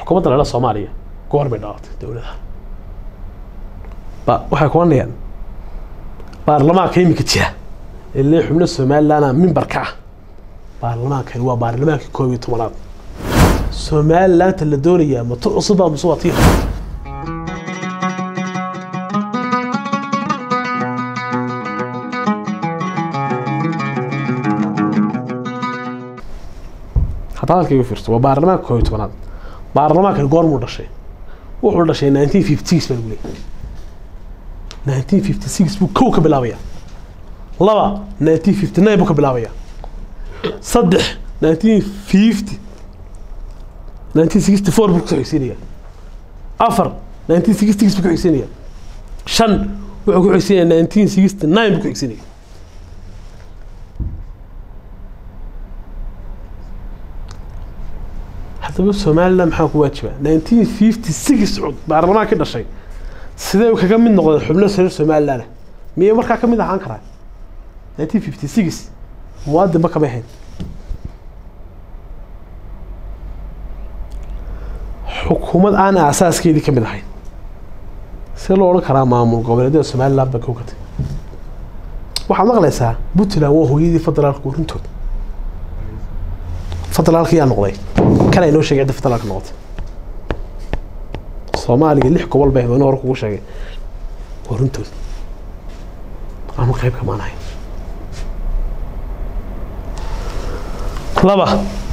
xukuumadda lala soomaaliya goor bay dhalatay dowladaha ba waxay ku oranayaan baarlamaanka iminka jira ee lee xubno somalilandna mimbarka ah baarlamaankani waa baarlamaankii koob iyo tobanaad somalilandta la doonayaa ma tu cusubaa mase waa tii hore hadda hadalkayga fiirso waa baarlamaanka koob iyo tobanaad baarlamaankani goormuu dhashay wuxuu dhashay nineteen fifty six baa lagu leeyahay nineteen fifty six buu kow ka bilaabaya laba nineteen fifty nine buu ka bilaabaya saddex nineteen fifty nineteen sixty four buu ku xigsiinaya afar nineteen sixty six buu ku xigsiinaya shan wuxuu ku xigsiinaya nineteen sixty nine buu ku xigsiinaya haddaba somaliland maxaa ku waajiba nineteen fifty six baarlamaanka dhashay sidee kaga mid noqday xubno reer somaliland miyay markaa ka mid ahaan karaa nineteen fifty six muwaadinba kama ahayn xukuumad aan aasaaskeedii ka mid ahayn see loo odhan karaa maamul goboleedyada somaliland baa kowkatay waxaad maqlaysaa puntland waa hooyadii federaalka warintooda federaalka yaa noqday kana inoo sheegay cidda federaalka noqotay soomaaliga lix gobol bay habeenu hore kugu sheegay warintooda aanu qayb kamaan ahayn laba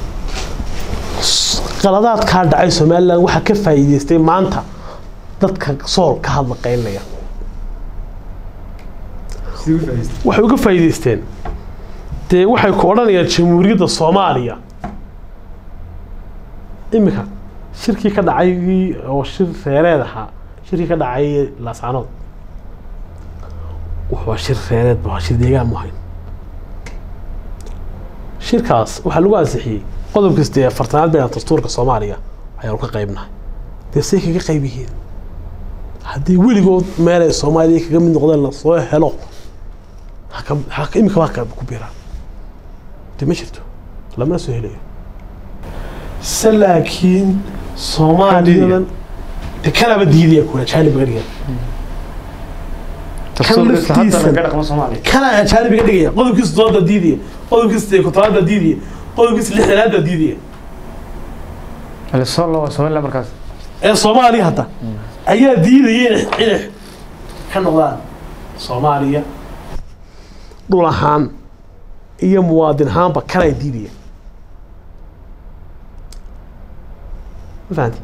qaladaadkaa dhacay somaliland waxaa ka faa'iideystay maanta dadka sool ka hadla qaynaya waxay uga faa'iideysteen dee waxay ku odhanayaan jamhuuriyadda soomaaliya iminka shirkii ka dhacay oo shir reereed ahaa shirkii ka dhacay laascanood waa shir reereed waa shir deegaan muhayn shirkaas waxaa lagu ansixiyey qodob kasta ee afartanaad bayna dastuurka soomaaliya ayaanu ka qaybnahay dee say kaga qayb yihiin haddii weligood meelay soomaaliya kaga mid noqdeen lasoo helo imika baa ku biiraan dee ma jirto lamana soo helayo se laakiin soomaaliyadan de kanaba diidaya kuwa ajaanibiga dhigaya kana ajaanibiga dhigaya qodobkiisa dooda diidaya qodobkiisa kontolaada diidaya qodobkiisa lixdanaada diidaya somaliland markaas ee soomaaliya hadda ayaa diidaya inay inay ka noqdaan soomaaliya dhul ahaan iyo muwaadin ahaanba kanay diidaya ma fahanti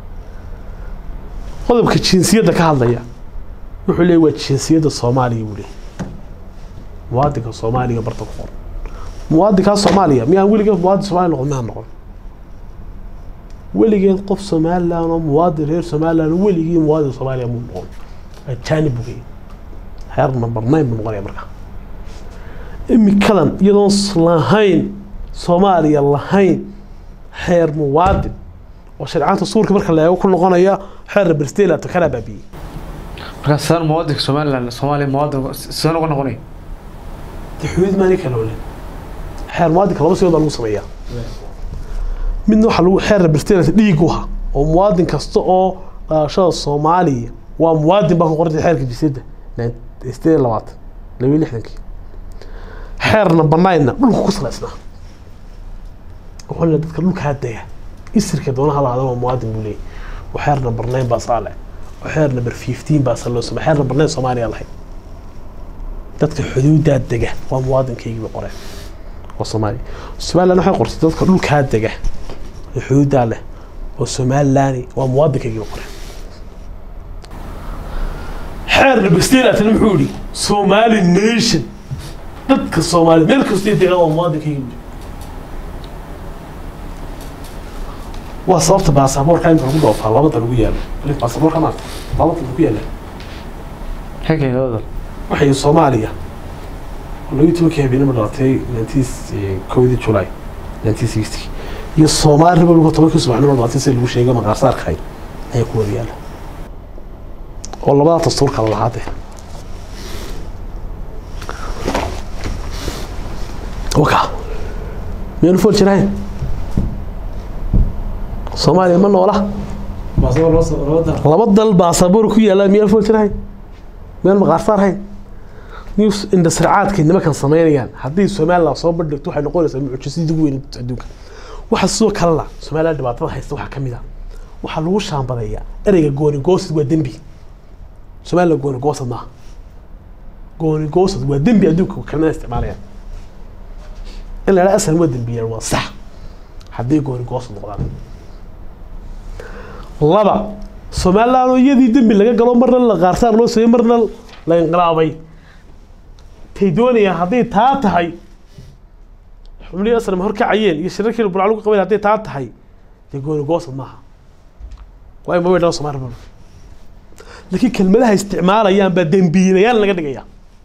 qodobka jinsiyadda ka hadlaya wuxuu leeyay waa jinsiyadda soomaaliya buu leeyay muwaadinka soomaaliya barta ku qoran muwaadinkaa soomaaliya miyaan weligeed muwaadin soomaaliya noqon miyaan noqon weligeed qof somaliland oo muwaadin reer somaliland oo weligii muwaadin soomaaliya muu noqon ajaanib buu leeyay heer number nine buu noqonaya markaa imikadan iyadoon lahayn soomaaliya lahayn xeer muwaadin oo sharcanta suurka marka la eego ku noqonaya xeer berstelato kana baabiyey markaas sidaan muwaadinka somaliland soomaaliya muwaadin sidaan uga noqonay de xuduud maani kala ole xeer muwaadinka laba sigood baa lagu sameeyaa midna waxaa lagu xeer berstelat dhiig u ha oo muwaadin kasta oo dhalashada soomaaliya waa muwaadin baa ku qorantay xeerka jinsiyadda sideed iyo labaatan labiyo lixdankii xeerna banaydna dhulka ku salaysnaa wuxuuna dadka dhulkaa dega isirka doonaha lahaada waa muwaadin buu leeyahy oo xeer number nine baa saale oo xeer number fifteen baa sa loo samey xeer number nine soomaaliya lahayd dadka xuduudaa dega waa muwaadinkaygii bay qoreen oo soomaaliya somaliland waxay qortay dadka dhulkaa dega ee xuduudaa leh oo somaliland waa muwaadinkaygii bay qoreen xeer number stelatan muxuu yihi somali nation dadka soomaaliya meel kastay degaan waa muwaadinkaygii buu waa sababta baasaboorka imika lagu dhoofaa labada lagu yaalo baasaboorka maarta labada lagu yaala xilkeedooda waxay soomaaliya labiyi tobankii habeenimo dhalatay nineteen kowdii july nineteen sixty iyo soomaali republic tobankii subaxnimo dhalatay sida lagu sheegay maqaarsaarkahay ayaa ku wada yaala oo labada dastuur kala lahaade waka miyanu fool jirahayn soomaaliya ma noola baasabor loo soo loo daro laba dal baasaboor ku yaalla miyaan fool jirahayn miyaan maqaarsaar hayn news indasracaadkay nimankan samaynayaan haddii somaliland soo bandhigto waxay noqonaysaa mucjisadii ugu weyn adduunka waxa sidoo kalena somaliland dhibaatada haysta waxaa ka mid a waxaa lagu shaambadeeyaa ereyga goonigoosad waa dembi somaliland goonigoosad maaha goonigoosad waa dembi adduunka kelmada isticmaalayaan in la idhaha asal waa dembiyaan waa sax haddii goonigoosad noqdaan laba somaliland oo iyadii dembi laga galo marna la qaarsaar loo sameeyey marna la inqilaabay tay doonayaan hadday taa tahay xubnihii aslam horkacayeen iyo shirarkii burca lagu qabayn hadday taa tahay dee gooni goosad maaha waayo ma weydhan somaali bal laakiin kelmadaha isticmaalayaan baa dembiilayaal laga dhigaya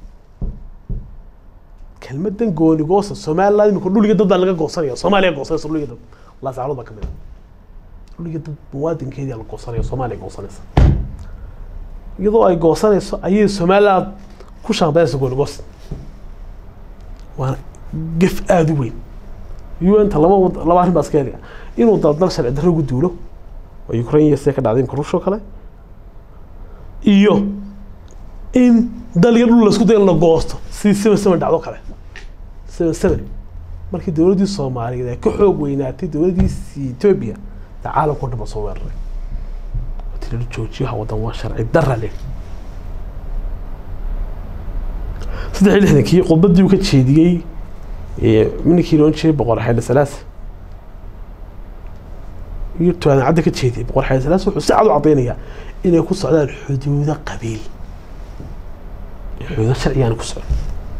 kelmadan gooni goosad somaliland imika dhuliga dad baa laga goosanaya soomaaliya goosanaysa dhuliga dad laasaclood baa ka mid a dhuliga dad muwaadinkeedii la goosanaya soomaaliya goosanaysa iyadoo ay goosanayso ayay somaliland ku shaambayaysa gooni goosad waana gef aada u weyn un-ta laba wad- laba arrin baa iska heliya inuu daldal sharci darro ugu duulo oo ukraine iyo sida ka dhacday imka ruush oo kale iyo in dal iyo dhul laisku dayo in la goosto sidii seven seven dhacdo kale seven seven markii dowladdii soomaaliyeed ay ka xoog weynaatay dowladdiisi etoobiya dee caalamka o dhan ba soo weeraray oo tiri joojiyaha waddan waa sharci darra leh saddex iyo lixdankii khudbaddii uu ka jeediyey ee ninkii loon jiray boqor xayli salaas iyo tuwaadan cadda ka jeediyey boqor xayli salaas wuxuu si cad u caddaynayaa inay ku socdaan xuduudo qabiil xuduudo sharcigaan ku socdo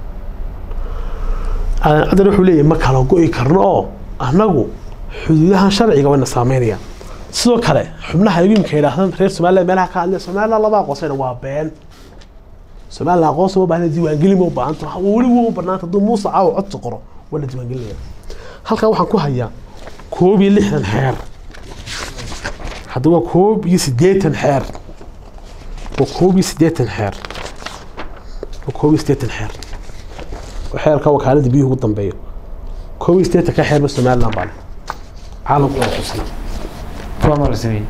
aadan caddana wuxuu leeyahay ma kala go'i karno oo annagu xuduudahan sharciga wayna saameynayaan sidoo kale xubnaha imimka yidhaahdaan reer somaliland meelaha ka hadlaya somaliland laba aqoonsayna waa been somaliland aqoonsi ma baahna diiwaangelin ma u baahanta weli waa u banaanta hadduu muuse caawa codsi qoro waa la diiwaangelinaya halkan waxaan ku hayaa koob iyo lixdan xeer hadda waa koob iyo siddeetan xeer waa koob iyo siddeetan xeer waa koob iyo siddeetan xeer waa xeerka wakaalada biyuhu ugu dambeeyo koob iyo siddeetan ka xeerba somaliland baa leh caalamku waa xusay kuwa ma la sameeyey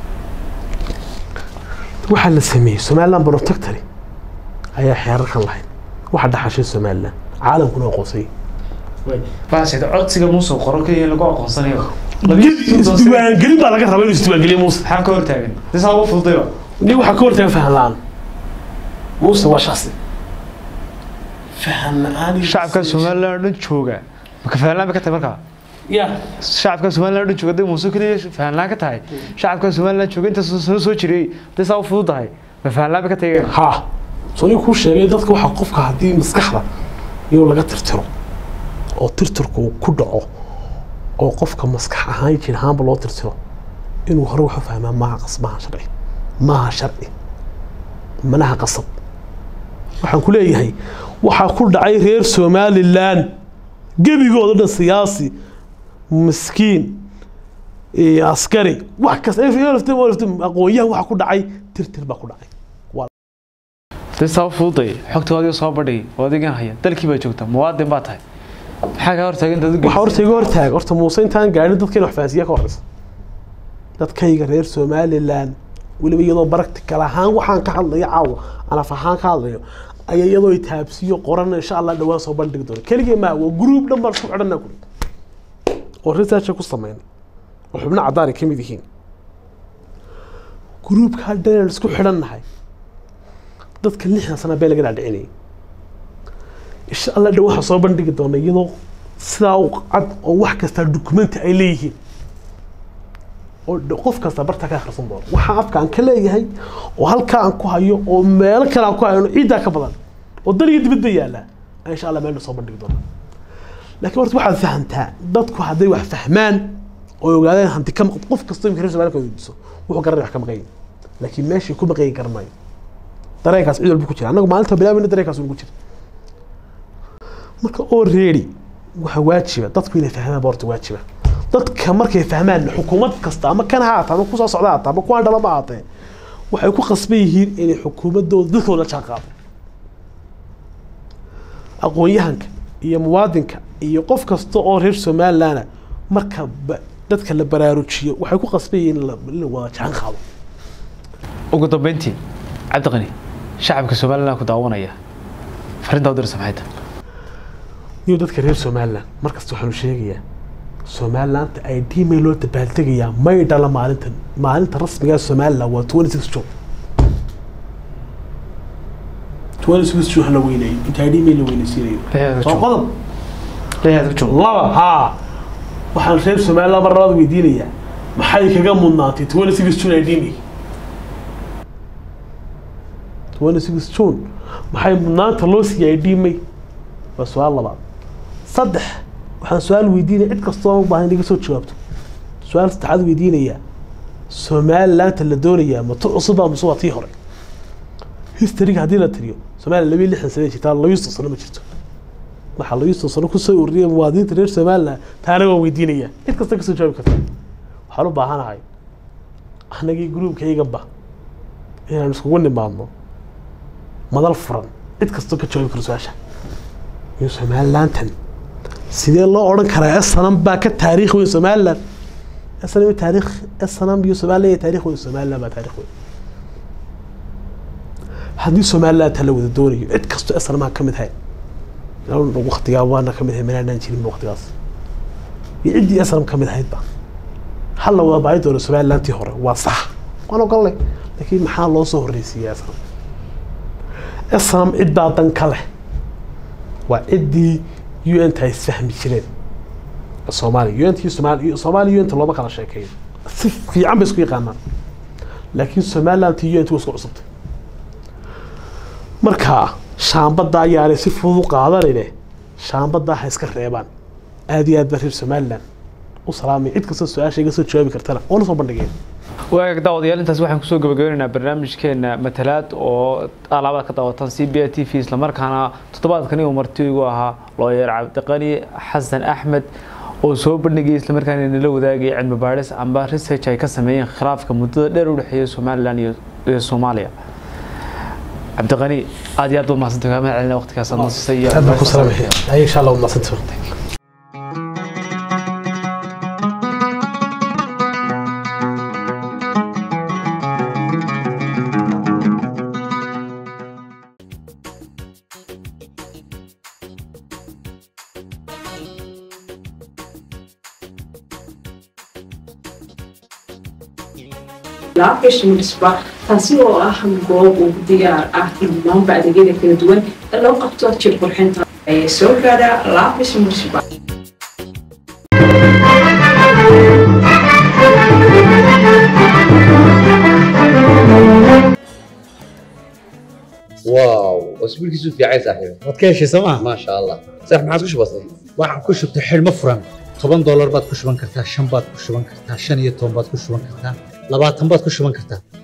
waxaa la sameeyey somaliland protectory ayaa xeerarkan lahayd waxa dhaxashay somaliland caalamkuna aqoonsay baasheeda codsiga muusoo qoro keliya lagu aqoonsanayo isdiiwaangelin baa laga rabaa inuu isdiiwaangeliyo muuse maxaa ka hortaagan disaa ugu fududayba nin waxaa ka hortaga fahan la-aan muuse waa shaksi fahan la-aan iyo- shacabka somaliland oo dhan jooga maka fahanlaan ba ka tahay markaa ya shacabka somaliland oo dhan jooga hadday muuse keliya fahanlaan ka tahay shacabka somaliland jooga inta soo soo jiray hadday saa u fududahay ma fahanlaan ba ka tahay ha soo nin kuu sheegay dadka waxaa qofka haddii maskaxda inuu laga tirtiro oo tirtirku uu ku dhaco oo qofka maskax ahaan jir ahaanba loo tirtiro inuu hore waxu fahmaa maaha qas maaha sharci maaha sharci manaha qasab waxaan ku leeyahay waxaa ku dhacay reer somaliland gebigooda dhan siyaasi miskiin iyo askari wax kasta aqoonyahan waxaa ku dhacay tirtir baa ku dhacay hadday saa u fududay xogta adiga soo badhay oo adigan haya dalkii baa joogta muwaadin baa tahay maxaa kaa hortaagan dad waxaa horta iga hortaag horta muuse intaan gaadhin dadkayna wax fahansiiya ka horeysa dadkayga reer somaliland weliba iyadoo practical ahaan waxaan ka hadlayo caawa anaf ahaan ka hadlayo ayaa iyadoo i taabsiyo qoran insha allah dhawaan soo bandhigi doona keligii maa waa group dhan baan isku xidhanaa kuri oo research ku sameynay oo xubno caddaan ay ka mid yihiin groupka dhan aan isku xidhannahay dadka lixdan sana bee laga dhaadhicinayay insha allah dhan waxaa soo bandhigi doona iyadoo sidaa u cad oo wax kasta dukumenti ay leeyihiin oo dh- qof kasta barta ka akhrisan doono waxaa afka aan ka leeyahay oo halkaa aan ku hayo oo meelo kale aan ku hayo ciiddaa ka badan oo dal iyo dibadba yaalla aan insha allah meel soo bandhigi doona laakiin horta waxaad fahamtaa dadku hadday wax fahmaan oo ogaadeen hanti ka maqan qof kastoo imika reer somaalka weydiiso wuxuu garanaya wax ka maqan yahay laakiin meeshii ku maqan garanayo dareenkaas cid walba ku jira annagu maalinta bilaabina dareenkaas ugu jira marka oo reedi waxa waajiba dadku inay fahmaan baa horta waajiba dadka markay fahmaan xukuumad kasta ama kan ha ahaata ama kusoo socda haata ama kuwaan dhala ma ahaatee waxay ku qasban yihiin inay xukuumadooda dadkooda la jaan qaado aqoon-yahanka iyo muwaadinka iyo qof kasta oo reer somalilandna marka ba- dadka la baraarujiyo waxay ku qasbayeen in la in la wada jaan qaado ugu dambeyntii cabdiqani shacabka somaliland ku daawanaya fariintaa u diraysa maxay tahay iyo dadka reer somaliland markasta waxaanu sheegayaa somaliland ay dhiimay loo dabaaltegayaa may dhala maalintan maalinta rasmiga somaliland waa 26 june 26 june la weyneeyo inta dhiimay la weyneysiinayo soo qodob laba haa waxaan reer somaliland mar labaad weydiinayaa maxay kaga mudnaatay 26 june ay dhiimay 26 june maxay mudnaanta loo siiyay ay dhiimay waa su-aal labaad saddex waxaan su-aal weydiinaya cid kastoo u baahan inaga soo jawaabto su-aal saddexaad weydiinaya somalilaanta la doonayaa ma tu cusub baa mase waa tii hore historyga haddii la tiriyo somaliland labiyo lixdan sano jirtaa labiyo soddon sano ma jirto waxaa labiyo soddon sano kusoo ururiyay muwaadiniinta reer somaliland taana waan weydiinaya cid kasta kasoo jawaabi karta waxaan u baahanahay anagii gruubkayganba inaan iskugu nimaadno madal furan cid kastoo ka jawaabi karo su-aasha iyo somalilantan sidee loo odhan karaa snam baa ka taariikh weyn somaliland snam taariikh snam iyo somaliland iyo taariikh weyn somaliland baa taariikh weyn haddii somaliland la wada doonayo cid kastoo snamaha ka mid hay waktigaa waana ka mid hay meelaanaan jirin waktigaas iyo ciddii snam ka mid ahaydba hal la wada baahi doono somalilantii hore waa sax waan ogolnay laakiin maxaa loo soo horreysiiyaa snam snam ciddaa dan ka leh waa ciddii un ta isfahmi jireen soomaaliya unt somaali soomaaliya unt looma kala sheekeeyo si fiican bay isku yaqaanaan laakiin somaliland ti unt waa isku cusubtay marka shaambadda ayaanay si fudud u qaadanine shaambadda ha iska reebaan aad iyo aad baa reer somaliland u salaamay cid kastoo su-aasha iga soo jawaabi kartana oona soo bandhigeen waagaag daawadayaal intaas waxaan kusoo gabagabeynaynaa barnaamijkeena matalaad oo alaabada ka daawatan c b a t v islamarkaana toddobaadkani uu marti igu ahaa looyer cabdiqani xasan axmed oo soo bandhigay islamarkaana nala wadaagay cilmi baadhis amba research ay ka sameeyeen khilaafka muddada dheer u dhexeeya somaliland iyo soomaaliya cabdiqani aad iyo aad baad mahadsantay kaama celina waqtigaas aad nasisay iyo aad baan ku salaamaya ay insha allah mahadsantay laabkashmisba taasi oo ah goob ugu diyaar ah dhammaanba adeegyada kala duwan ee loo qabto jir qurxinta ee soo gaadha laabis munisba واو اسبوعك في عايز صاحبي waad ka heshay sooma ما شاء الله صح ما عاد كش بسيط waxaan ku shubtay xidhmo furan toban doolar baad ku shuban kartaa shan baad ku shuban kartaa shan iyo toban baad ku shuban kartaa labaatan baad ku shuban kartaa